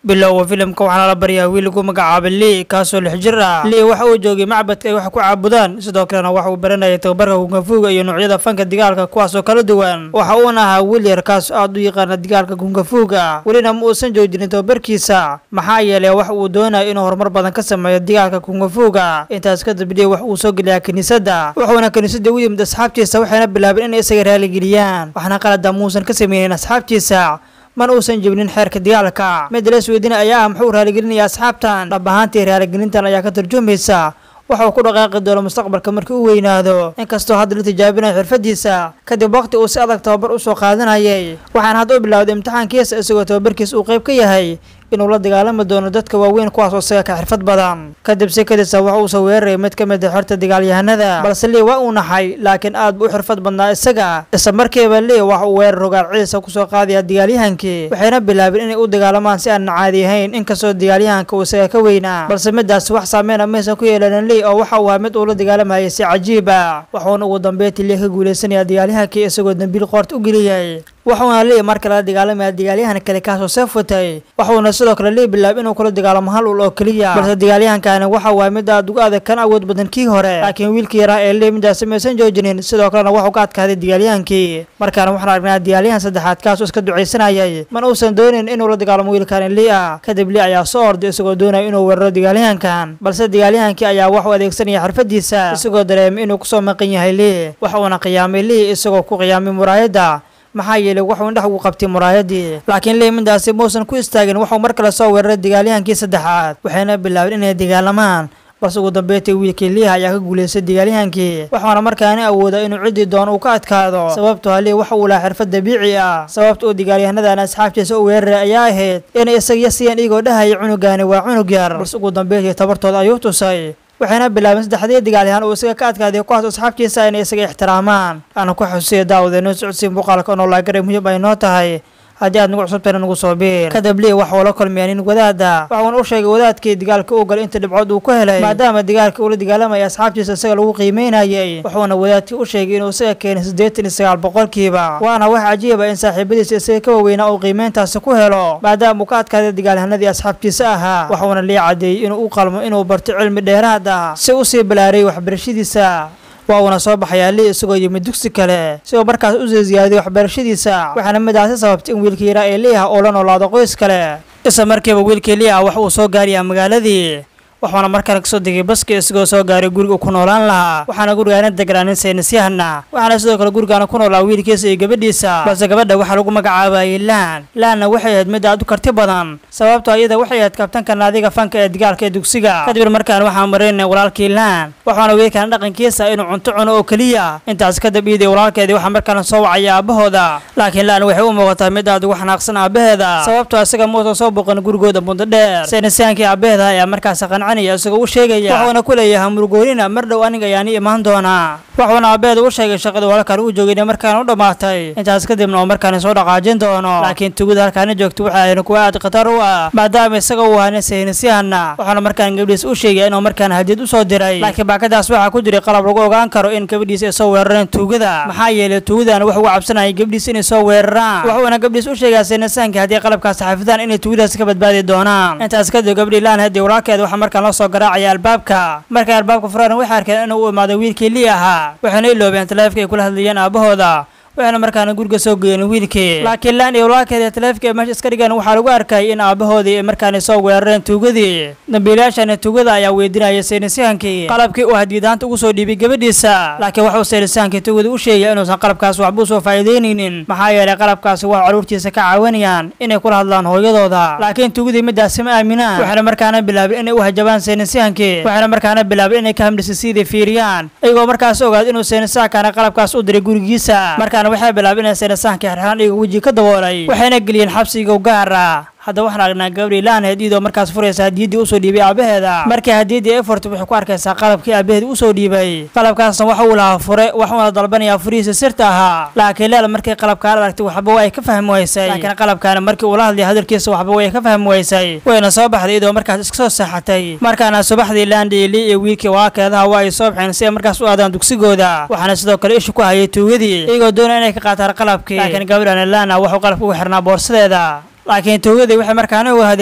bilowga filimka waxaana la baryaa wiil lagu magacaabay lii kaasoo lix jir ah lii waxa uu joogay macbadka ay wax ku caabudaan sidoo kalena waxa uu baranayay tababarka kungafuuga iyo noocyada fanka digaalka kuwaasoo kala duwan waxa uuna ahaa wiil yar kaas aad u yaqaana digaalka kungafuuga welina ma uusan joojinin tababarkiisa maxaa yeelay wax uu doonayo inuu horumar badan ka sameeyo digaalka kungafuuga intaas kadib lii wax uu soo geliyaa kiniisadda wuxuuna kiniisadda u yimid asxaabtiisa waxayna bilaabeen inay isaga raaligeliyaan waxna qalada muusan ka sameynin asxaabtiisa mana uusan jebinin xeerka dagaalka mid la isweydiina ayaa ah muxuu raaligelinaya asxaabtan dhab ahaantii raaligelintan ayaa ka turjumaysa waxa uu ku dhaqaaqi doono mustaqbalka markii uu weynaado inkastoo hadda la tijaabinayo xirfadiisa kadib waqti uu si adag tababar usoo qaadanayay waxaana hadda u bilowday imtixaankiisa isagoo tababarkiisa uu qayb ka yahay inuu la dagaalami doono dadka waaweyn kuwaasoo isaga ka xirfad badan kadib si kadisa waxa uu soo weeraray mid ka mid a xerta dagaalyahanada balse lii waa uu naxay laakiin aad buu u xirfad badnaa isaga isla markiiba lii waxa uu weerar rogaal ciisa kusoo qaadaya dagaalyahankii waxayna bilaabeen inay u dagaalamaan si aan caadi ahayn inkastoo dagaalyahanka uu isaga ka weynaa balse midaas wax saameyna maysan ku yeelanin lii oo waxa uu ahaa mid uu la dagaalamayay si cajiib ah waxuuna ugu dambeyntii lii ka guuleysanaya dagaalyahankii isagoo dambiil qoorta u geliyay waxuuna lii marka lala dagaalamaya dagaalyahan kale kaasoo seef watay waxuuna sidoo kale lii bilaab inuu kula dagaalamo hal ul oo keliya balse dagaalyahankani waxa waaya mid aad uga adag kan awood badan kii hore laakiin wiilkii yaraa ee lii midaasi maysan joojinin sidoo kalena waxuu ka adkaaday dagaalyahankii markaana waxaan aragnaa dagaalyahan saddexaad kaasoo iska ducaysanayay man uusan doonin inuu la dagaalamo wiilkani lii ah kadib lii ayaa soo orday isagoo doonaya inuu weeraro dagaalyahankan balse dagaalyahankii ayaa wax u adeegsanaya xirfadiisa isagoo dareemay inuu kusoo maqan yahay lii waxuuna qiyaamay lii isagoo ku qiyaamay muraayadda maxaa yeelay wuxuu indhax ugu qabtay muraayadii laakiin lii midaasi muusan ku istaagin wuxuu mar kale soo weeraray dagaalyahankii saddexaad waxayna bilaabeen inay dagaalamaan balse ugu dambeyntii wiilkii liiha ayaa ka guulaystay dagaalyahankii waxaana markaani awooda inuu ciddii doono uu ka adkaado sababtoo lii waxa uu lahaa xirfad dabiici ah sababta uu dagaalyahanadaan asxaabtiisa u weeraray ayaa ahayd inay isaga siiyaan iyagoo dhahaya cunugaani waa cunug yar balse ugu dambeyntii tabartooda ayuu tusay waxayna bilaabeen saddexdii dagaalyahan uu isaga ka adkaaday kuwaas asxaabtiisa inay isaga ixtiraamaan aana ku xusiya daawada noo socodsiin muuqaalka oo noolaagaray muhiim ay noo tahay haddii aad nagu cusubtayna nagu soo biir kadib lii waxa uu la kulmaya nin wadaada waxuuna u sheegay wadaadkii dagaalka u galay inta dhibcood uu ku helay maadaama dagaalka uu la dagaalamaya asxaabtiisa isaga lagu qiimeynayay wuxuuna wadaadkii u sheegay inuu isaga keenay siddeetan iyo sagaal boqolkiiba waana wax cajiiba in saaxiibadiisa isaga ka waaweynaa uu qiimeyntaasi ku helo maadaama uu ka adkaaday dagaalyahanadii asxaabtiisa ahaa waxuuna lii cadeeyey inuu u qalmo inuu barto cilmi dheeraad ah si usii balaarayay waxbarashadiisa waa uuna soo baxayaa lii isagoo yimid dugsi kale sigoo markaas u sii ziyaadiyay waxbarashadiisa waxaana midaasi sababtay in wiilkii yaraa ee liiha uu la noolaado qoys kale isla markiiba wiilkii liiha wax uu soo gaarayaa magaaladii waxuuna markale kasoo degay baski isagoo soo gaaray guriga uu ku noolaan lahaa waxaana gurigaana deganaa nin saynisyahana waxaana sidoo kale gurigaana ku noolaa wiilkiisa iyo gabadhiisa balse gabadha waxaa lagu magacaabayay laan laanna waxay ahayd mid aad u karti badan sababtoo iyada waxay ahayd kabtanka naadiga fanka ee dagaalka ee dugsiga kadib markaan waxaan maraynay walaalkii laan waxaana wiilkan dhaqankiisa inuu cunto cuno oo keliya intaas kadib iiday walaalkeedii waxaa markaan soo wacaya aabahooda laakiin laan waxay u muuqataa mid aad ugu xanaaqsan aabaheeda sababtoo isaga muusan soo boqan gurigooda muddo dheer saynisyahankii aabaheeda ayaa markaas isagoo u sheegaya waxuuna ku leeyahay murgoonina mar dhow aniga ayaani imaan doonaa waxuuna aabeeda u sheegay shaqada walaalkaan uu joogayna markaan u dhammaatay intaas kadibna oo markaani soo dhaqaajin doono laakiin tugida halkaani joogta waxay ahayn kuwa aad khatar u ah maadaama isaga uu ahaa nin saynisyahana waxaana markaan gabdhiis u sheegay inuu markaan hadiyad u soo diray laakiin baakadaas waxaa ku jiray qalab lagu ogaan karo in gabadhiis ay soo weerareen tuugada maxaa yeelay tuugadana wax uga cabsanayay gabdhiis inay soo weeraraan wuxuuna gabdhiis u sheegaa saynisyahankii haddii qalabkaas xafidaan inay tuugadaas ka badbaadi doonaan intaas kadib gabdhii laan haddii walaalkeeda waxaa markaan loo soo garaacaya albaabka markay albaabka furaan waxay arkeen inuu u imaaday wiilkii lii ahaa waxayna iloobeen taleefka ay kula hadlayeen aabahooda waxayna markaana guriga soo geeyeen wiilkii laakiin laan iyo walaalkeeda taleefka ay meesha iska dhigeen waxaa lagu arkay in aabahoodii ay markaani soo weerareen tuugadii dambiilayaashani tuugada ayaa weydiinayay saynisyahankii qalabkii uu hadiyadaanta ugu soo dhiibay gabadhiisa laakiin waxuu saynisyahankii tuugada u sheegay inuusan qalabkaas waxba usoo faa'iideynaynin maxaa yeelay qalabkaasi waa caruurtiisa ka caawinayaan inay kula hadlaan hooyadooda laakiin tuugadii midaasi ma aaminaan waxayna markaana bilaabeen inay u hajabaan saynisyahankii waxayna markaana bilaabeen inay ka hamdhisisidii fiiriyaan iyagoo markaas ogaad inuu saynisyahankana qalabkaas u diray gurigiisa markaana waxay bilaabeen inay saynisyahankii xirxiraan iyagoo weji ka daboolay waxayna geliyeen xabsiga u gaar ah hadda waxaan aragnaa gabadhii laanheed iyadoo markaas furaysa hadiyaddii usoo dhiibay aabaheeda markii hadiyaddii ay furtay waxay ku arkaysaa qalabkii aabaheeda usoo dhiibay qalabkaasna waxa uu lahaa fure waxuuna dalbanayaa furihiisa sirta ahaa laakiin leel markii qalabkaan aragtay waxba way ka fahmi waysay laakiin qalabkaana markii uu la hadlay hadalkiisa waxba way ka fahmi waysay wayna soo baxday iyadoo markaas iska soo seexatay markaana subaxdii laandhiili iyo wiilkii walaalkeedaha waa ay soo baxeen si ay markaas u aadaan dugsigooda waxaana sidoo kale ishu ku hayay tuugadii iyagoo doonaya inay ka qaataan qalabkii laakiin gabadhana laana waxuu qalabka ugu xirnaa boorsadeeda laakiin tuugadii waxay markaana ogaadeen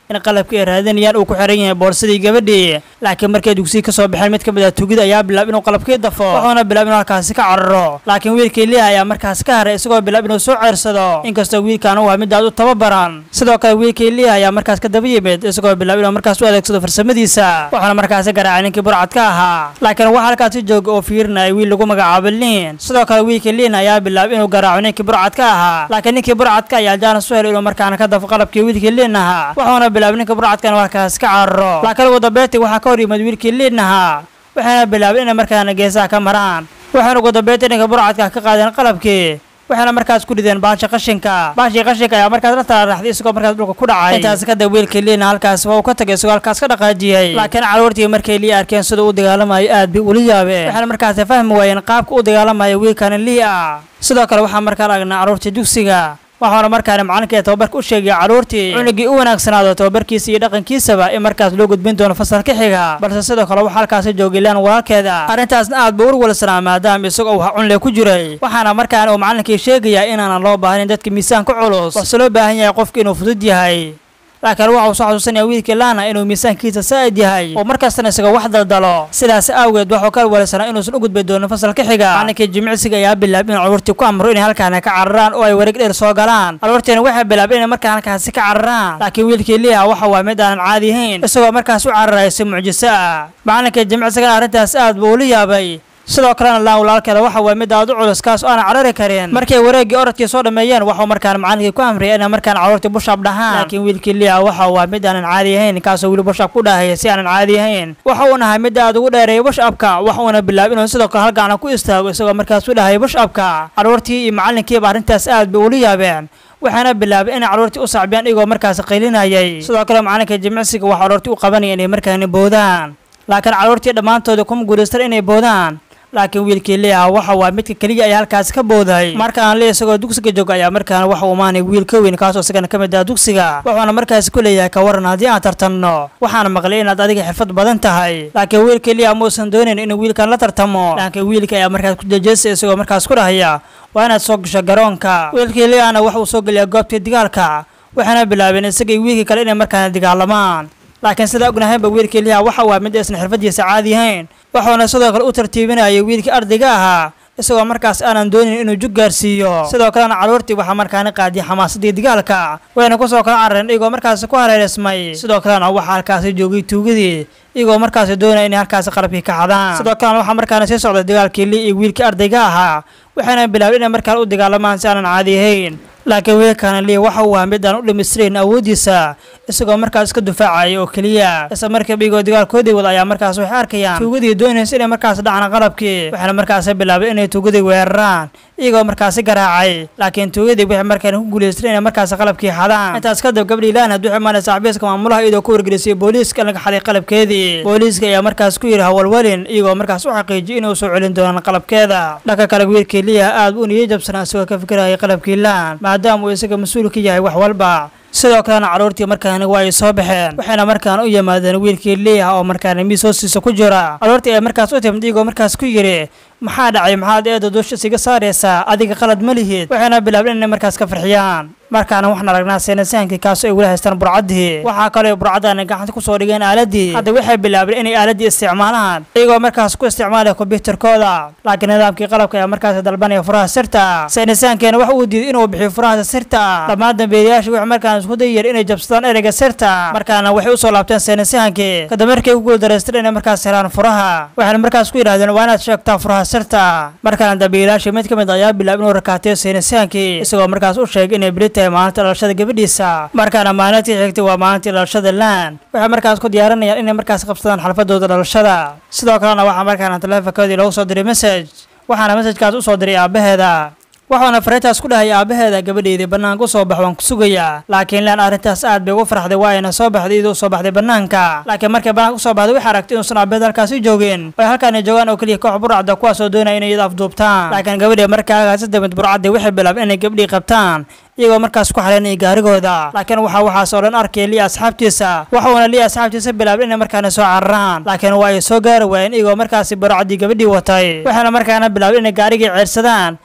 in qalabkii ay raadinayaan uu ku xiran yahay boorsadii gabadhii laakiin markay dugsiyi ka soo baxeen mid ka mid ah tugida ayaa bilaab inuu qalabkii dafo wuxuuna bilaab inuu halkaasi ka cararo laakiin wiilkii liha ayaa markaas ka haray isagoo bilaab inuu soo ceersado inkastoo wiilkan uu ahaa mid aad u tababaran sidoo kale wiilkii liha ayaa markaas ka daba yimid isagoo bilaab inuu markaas u adeegsado farsamadiisa wuxuuna markaasi garaacay ninkii burcad ka ahaa laakiin waxaa halkaasi jooga oo fiirinaya wiil lagu magacaabo liin sidoo kale wiilkii liin ayaa bilaab inuu garaaco ninkii burcad ka ahaa laakiin ninkii burcadka ayaa jaanas u helay inuu markaana ka dafo qalabkii wiilkii liin ahaa wuxuuna bilaabay ninka burcadkan halkaas ka cararo laakiin ugu dambeyntii waxaa ka hor yimid wiilkii liin ahaa waxayna bilaabay inay markaana geesaha ka maraan waxayna ugu dambeyntii ninka burcadka ka qaadeen qalabkii waxayna markaas ku rideen baasha qashinka baashii qashinka ayaa markaas la talaaraxday isagoo markaas dhulka ku dhacay intaas kadib wiilkii liina halkaas waa uu ka tagay isagoo halkaas ka dhaqaajiyey laakiin caruurtii markay lii arkeen sida uu dagaalamayo aad bay ula yaabeen waxayna markaasi fahmi waayeen qaabka u dagaalamayo wiilkani lii ah sidoo kale waxaa markaa aragnaa caruurtii dugsiga waxaana markaana macalinka ee tababarka u sheegaya caruurtii cunugii u wanaagsanaado tababarkiisa iyo dhaqankiisaba in markaas loo gudbin doono fasalka xiga balse sidoo kale waxaa halkaasi joogay laan walaalkeeda arrintaasna aad buu urwalsanaa maadaama isagoo waxa cunle ku jiray waxaana markaana uu macalinkii sheegayaa inaanan loo baahnayn dadka miisaanka culus balse loo baahan yahay qofka inuu fudud yahay laakiin waxa uu soo xasuusanaya wiilkii laana inuu miisaankiisa saa'id yahay oo markastana isaga wax daldalo sidaas awgeed waxuu ka walwalsanaa inuusan u gudbi doonin fasalka xiga macalinkii jimicsiga ayaa bilaab in caruurtii ku amro inay halkaana ka cararaan oo ay wareeg dheer soo galaan caruurtiina waxay bilaabeen inay markaa halkaasi ka cararaan laakiin wiilkii liha waxa waa mid aanan caadi ahayn isagoo markaas u cararaya si mucjiso ah macalinkii jimicsigana arrintaas aad buu ula yaabay sidoo kalena laan walaalkeeda waxa waa mid aad u culus kaas oo aanan carari karin markay wareeggii orodkii soo dhammeeyeen waxuu markaan macalinkii ku amriyay inay markaan caruurtii bushab dhahaan laakiin wiilkii liha waxa waa mid aanan caadi ahayn kaasoo weli bushab ku dhahaya si aanan caadi ahayn waxa uu nahay mid aad ugu dheereeyay bushabka wax uuna bilaab inuu sidoo kale halgacna ku istaago isagoo markaas u dhahaya bushabka caruurtii iyo macalinkiiba arrintaas aad bay ula yaabeen waxaana bilaabay inay caruurtii u sacbiyaan iyagoo markaas qaylinayay sidoo kale macalinka jimicsiga waxaa caruurtii u qabanaya inay markaani boodaan laakiin caruurtii dhammaantooda kuma guulaystan inay boodaan laakiin wiilkii liha waxa waa midka keliya ayaa halkaasi ka booday markaan li isagoo dugsiga jooga ayaa markaana waxa uu imaanay wiil ka weyn kaasoo isagana ka mid ah dugsiga wuxuuna markaasi ku leeyahay ka waran haddii aan tartanno waxaana maqlay inaad adiga xirfad badan tahay laakiin wiilkii liha muusan doonayn inuu wiilkan la tartamo laakiin wiilka ayaa markaas ku jejeestay isagoo markaas ku dhahaya waa inaad soo gasho garoonka wiilkii lihana waxa uu soo geliyaa goobtii dagaalka waxaana bilaabeen isagii wiilkii kale inay markaana dagaalamaan laakiin sida ognahaynba wiilkii liha waxa waa mid aysan xirfadiisa caadi ahayn wuxuuna sidoo kale u tartiibinayay wiilkii ardayga ahaa isagoo markaas aanan doonin inuu jug gaarsiiyo sidoo kalena caruurtii waxaa markaana qaadiyay xamaasadii dagaalka wayna kusoo kala carareen iyagoo markaasi ku hareereysmay sidoo kalena waxaa halkaasi joogay tuugadii iyagoo markaasi doonaya inay halkaasi qalabkii ka xadaan sidoo kalena waxaa markaana sii socday dagaalkii li iyo wiilkii ardayga ahaa waxayna bilaabay inay markaan u dagaalamaan si aanan caadi ahayn laakiin wiilkaana lii waxa uu ahaa mid aan u dhimistirayn awooddiisa isagoo markaas iska dufaacaya oo keliya isla markiiba iyagoo dagaalkoodii wada ayaa markaas waxay arkayaan tuugadii doonaysa inay markaas dhacna qalabkii waxayna markaasi bilaabay inay tuugadii weeraraan iyagoo markaasi garaacay laakiin tuugadii waxay markaan ku guulaystay inay markaasi qalabkii xadaan intaas kadib gabdhii laanad waxay imaanaysa xabiiska maamulaha iyadoo ku wargelisay booliiska in laga xaday qalabkeedii booliiska ayaa markaas ku yidhi hawalwalin iyagoo markaas u xaqiijiyay inuu soo celin doonaan qalabkeeda dhanka kale wiilkii liya aad buu niyay jabsanaa isagoo ka fikirayay qalabkii laan maadaama uu isaga mas-uul ka yahay wax walba sidoo kalena caruurtii markaana waa ay soo baxeen waxayna markaan u yimaadeen wiilkii liiha oo markaana miis hoostiisa ku jira caruurtii ay markaas u timid iyagoo markaas ku yidhi maxaa dhacay maxaad eeda duusha isiga saaraysaa adiga qalad ma lihid waxayna bilaabeen inay markaas ka farxiyaan markaana waxaan aragnaa seenasaankii kaasoo ay weli haystaan burcaddii waxaa kaloo burcaddaana gacanta kusoo dhigeen aaladii hadda waxay bilaabeen inay aaladii isticmaalaan iyagoo markaas ku isticmaalaya kombyuutarkooda laakiin nidaamkii qalabka ayaa markaas dalbanaya furaha sirta seenasaankeena waxa uu diiday inuu bixiyo furaha sirta dhammaan dambeeyayaashii waxay markaan isku dayeen inay jabsadaan ereyga sirta markaana waxay usoo laabteen seenasaankii kadib markay ku guuldareysteen inay markaas helaan furaha waxayna markaas ku yidhahdeen waa inaad sheegtaa furaha sirta markaana dambeeyayaashii mid ka mid ayaa bilaab inuu rakaateyo seenasaankii isagoo markaas u sheegay inay beri tahay maalinta dhalashada gabadhiisa markaana maalintii xigtay waa maalintii dhalashada laan waxay markaas ku diyaarinayaan inay markaas qabsadaan xalfadooda dhalashada sidoo kalena waxaa markaana taleefonkoodii loogu soo diray message waxaana messajkaas u soo diray aabbaheeda waxaana fariintaas ku dhahay aabbaheeda gabadheedii bannaanka u soo bax waan ku sugayaa laakiin laan arrintaas aad bay ugu farxday waa ayna soo baxday iyadoo soo baxday bannaanka laakiin markay bannaanka usoo baxday waxay aragtay inuusan aabbaheed halkaasi joogin ay halkaani joogaan oo keliya koox burcadda kuwaasoo doonaya inay iyada afduubtaan laakiin gabadhii markaa agaasi damid burcaddi waxay bilaabeen inay gabdhii qabtaan iyagoo markaas ku xalanayay gaarigooda laakiin waxaa waxaas oo dhan arkaya lii asxaabtiisa waxuuna lii asxaabtiisa bilaabay inay markaana soo cararaan laakiin waa ay soo gaari waayeen iyagoo markaasi burcaddii gabadhii watay waxayna markaana bilaabay inay gaarigii ceersadaan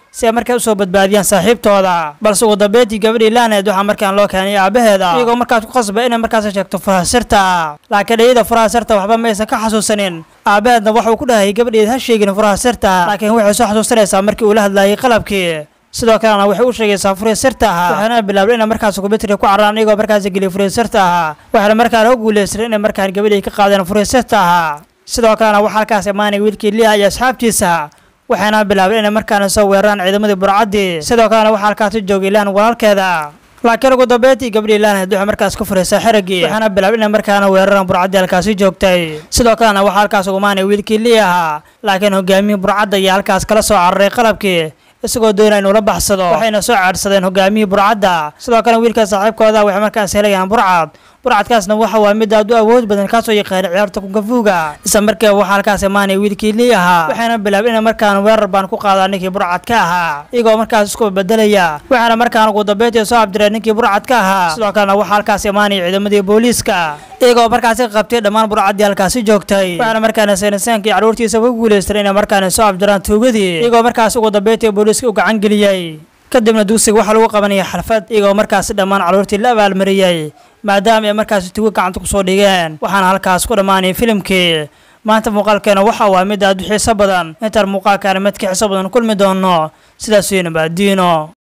si ay markaa usoo badbaadiyaan saaxiibtooda balse ugu dambeyntii gabadhii laaneed waxaa markaan loo keenay aabaheeda iyagoo markaas ku qasba inay markaas sheegto furaha sirta laakiin iyada furaha sirta waxba ma aysan ka xasuusanin aabaheedna waxuu ku dhahayay gabadheed ha sheegin furaha sirta laakiin waxay soo xasuusanaysaa markii uu la hadlayay qalabkii sidoo kalena waxay u sheegaysaa furiya sirta ahaa waxaana bilaabay inay markaas kumbitri ku cararaan iyagoo markaas geliyay furiya sirta ahaa waxaana markaana u guulaystay inay markaan gabadhii ka qaadeen furiya sirta ahaa sidoo kalena waxaa halkaas imaanay wiilkii liha iyo asxaabtiisa waxayna bilaabay inay markaana soo weeraraan ciidamadii burcaddii sidoo kalena waxaa halkaasi joogay laan walaalkeeda laakiin ugu dambeyntii gabadhii laanheed waxay markaas ku furaysaa xeraggii waxaana bilaabay inay markaana weeraraan burcaddii halkaasi joogtay sidoo kalena waxaa halkaas ugu imaanay wiilkii lii ahaa laakiin hogaamiyihii burcadda ayaa halkaas kala soo cararay qalabkii isagoo doonaya inuu la baxsado waxayna soo caadhsadeen hogaamiyihii burcadda sidoo kale wiilka saaxiibkooda waxay markaas helayaan burcad burcadkaasna waxa waa mid aad u awood badan kaasoo yaqaana ciyaarta kunkafuuga isla markiiba waxaa halkaas imaanaya wiilkii lii ahaa waxayna bilaabay inay markaan weerar baan ku qaadaa ninkii burcad ka ahaa iyagoo markaas isku bedelaya waxaana markaan ugu dambeyntii soo abdireen ninkii burcad ka ahaa sidoo kalena waxaa halkaas imaanaya ciidamadii booliiska iyagoo markaasi qabtay dhammaan burcaddii halkaasi joogtay waxaana markaana saynisaankii carruurtiisa ku guulaystay inay markaana soo abdiraan tuugadii iyagoo markaas ugu dambeyntii booliiska u gacan geliyey kadibna dugsiga waxaa lagu qabanaya xalfad iyagoo markaasi dhammaan carruurtii la abaalmariyey maadaama ay markaasi tugo gacanta kusoo dhigeen waxaana halkaas ku dhammaanay filimkii maanta muuqaalkeena waxa waa mid aad u xiiso badan intaan muuqaalkaana mid ka xiiso badan kulmi doono sidaas iyo nabaadiino